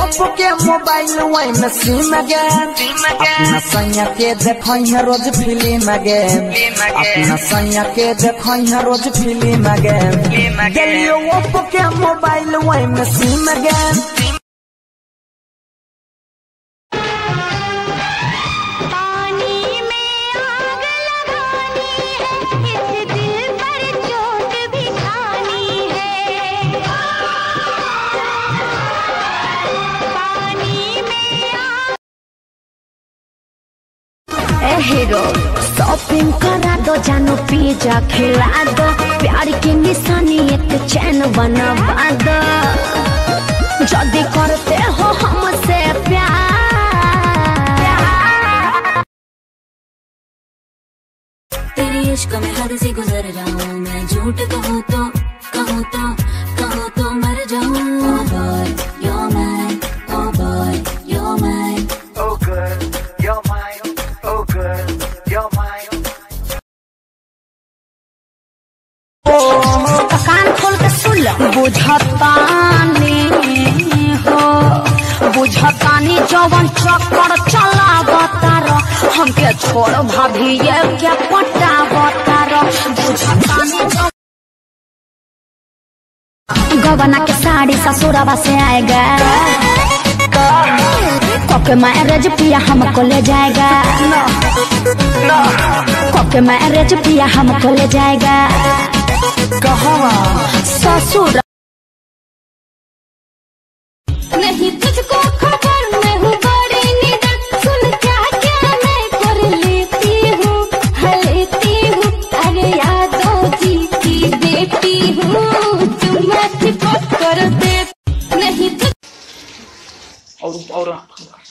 Oppo के mobile वही में सिम गे अपना सैया के देखई है रोज फिल्म गे अपना सैया के देखई है रोज फिल्म गे गेलियो ओप्पो के मोबाइल वही में सिम गे पानी में आग लगानी है इस दिल पर चोट भी खानी है पानी में आग ए हीरो शॉपिंग करा दो जानो पिज्जा खिला दो प्यार की निशानी एक चैन बनवा दो जल्दी करते हो हमसे प्यार तेरे इश्क में हद से गुजर जाऊं मैं झूठ कहूँ तो कहूँ तो कहूँ तो मर जाऊं Oh boy, you're mine. Oh boy, you're mine. Oh girl, you're mine. Oh girl, you're mine. कान खोल के सुन लो बुझतानी हो बुझतानी जवन चक्कर चला बतारो हमके छोड़ भाभी ये क्या पटा बतारो बुझतानी जवन गवना के साड़ी ससुरवा से आएगा कोके मैरिज पिया हमको ले जाएगा कोके मैरिज पिया हमको ले जाएगा कहवा ससुर नहीं तुझको खबर मैं हूँ बड़ी निडर सुन क्या क्या मैं कर लेती हूँ हाँ लेती हूँ अरे यादों जी की बेटी हूँ तुम मैं चिपक कर दे नहीं तुझ और और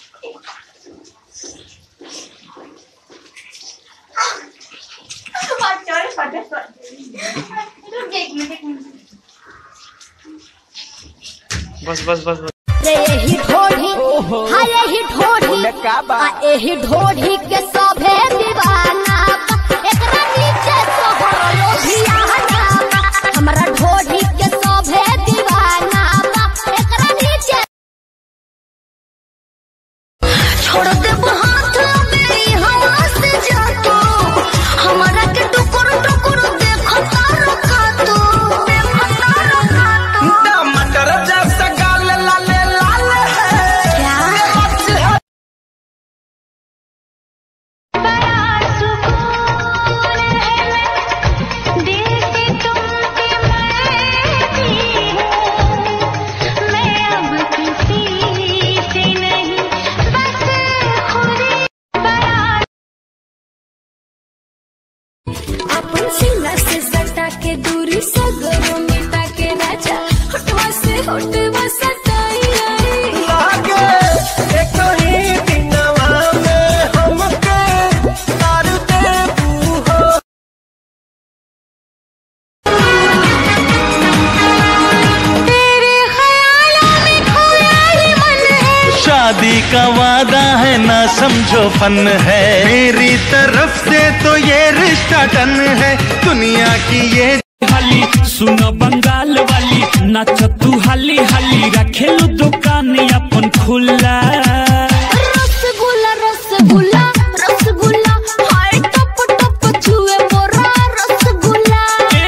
बस बस बस बस रे यही ढोढ़ी हाँ यही ढोढ़ी आ यही ढोढ़ी के सभे दीवाना बा। एकरा नीचे सोहर लोभियाना बा। हमरा ढोढ़ी के सभे दीवाना बा। एकरा नीचे छोड़ दे हाथ मेरी हवा से जातो हमारा के टुकुर टुकुर देखो तारो का तू देखो तारो का तू टमाटर जैसा गाल लाल लाल है क्या बड़ा सुकून है दिल से तुमसे मरती हूँ मैं अब किसी से नहीं बस खुद बड़ा अपन सीना से सटा के दूरी सगरो मिटा के राजा होठवा से होठवा सटाई आई लागे एक ही दिनवा में हमके तार दे हो तेरे ख्यालों में खोया ही मन है शादी का वादा है ना समझो फन है मेरी तरफ से तो ये रिश्ता टन है दुनिया की ये हाली सुनो बंगाल वाली नाच तू हाली हाली रखेलू दुकान अपन खुला रसगुल्ला रसगुल्ला रसगुल्ला हाय टप टप छुए मोरा रसगुल्ला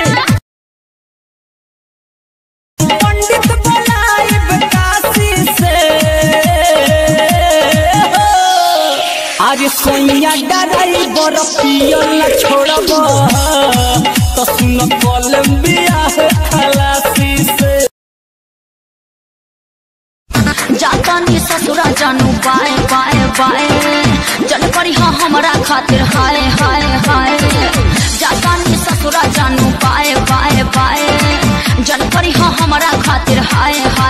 पंडित बुलाइब काशी से आज सोनिया डराई बर पियल छोड़ब तो सुन कोलंबिया है खलासी से जाता नी ससुरा जानू बाए बाए बाए जन करी हाँ हमरा खातिर हाय हाय हाय जाता नी ससुरा जानू बाए बाए बाए जन करी हाँ हमरा खातिर हाय हाय